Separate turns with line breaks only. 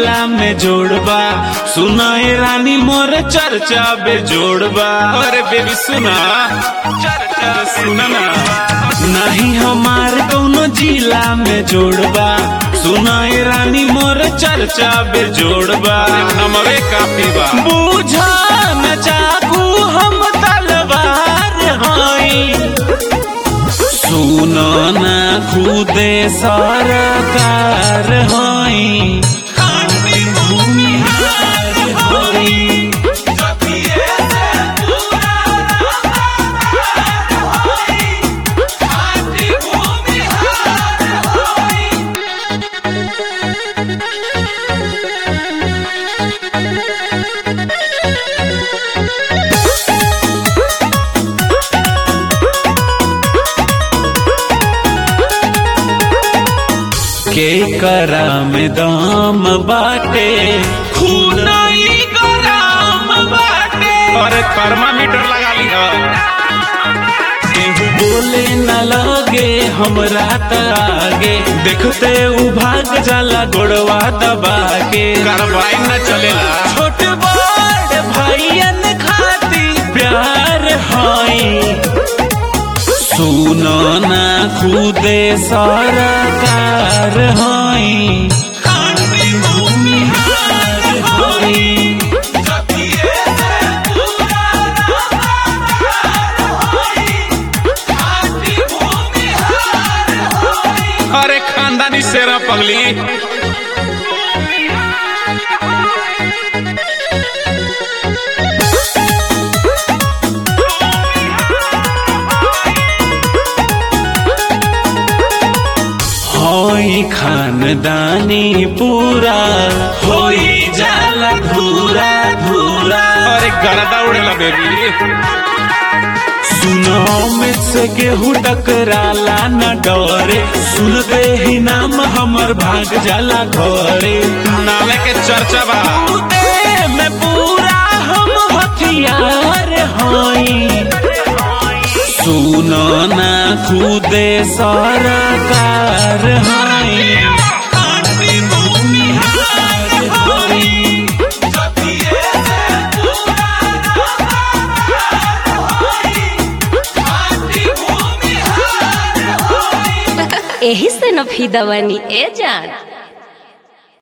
जिला में जोड़बा सुनाए रानी मोर चर्चा बे जोड़बा अरे बेबी सुना चर्चा सुना ना नहीं हमार कौनो जिला में जोड़बा सुनाए रानी मोर चर्चा बे जोड़बा नमरे काफी बा बूझा न चाकू हम तलवार हई सुनो ना खुदे सरकार हई भूमिहार हई के करा में दाम बाटे खूनाई गराम बाटे
अरे थर्मामीटर लगा लिया
केहू बोले न लगे हमरा त आगे देखते उ भाग जाला गोड़वा दबा के
कार्रवाई न चलेला
छोट बड़ भाईयन खाती प्यार हई सुनो ना खुदे सरकार हई भूमिहार हई
अरे खानदानी शेरा पगली
होई खानदानी पूरा होई जाला धूरा धूरा
अरे गरदा उड़ेला बेबी
सुनो में से केहू टकराला न डरे सुनते ही नाम हमर भाग जाला घरे
नाले के चर्चा बा
ए में पूरा हम हथियार हई सुनो ना खुदे सरकार हई भूमिहार हई
एही से न फीदा बनी ए जान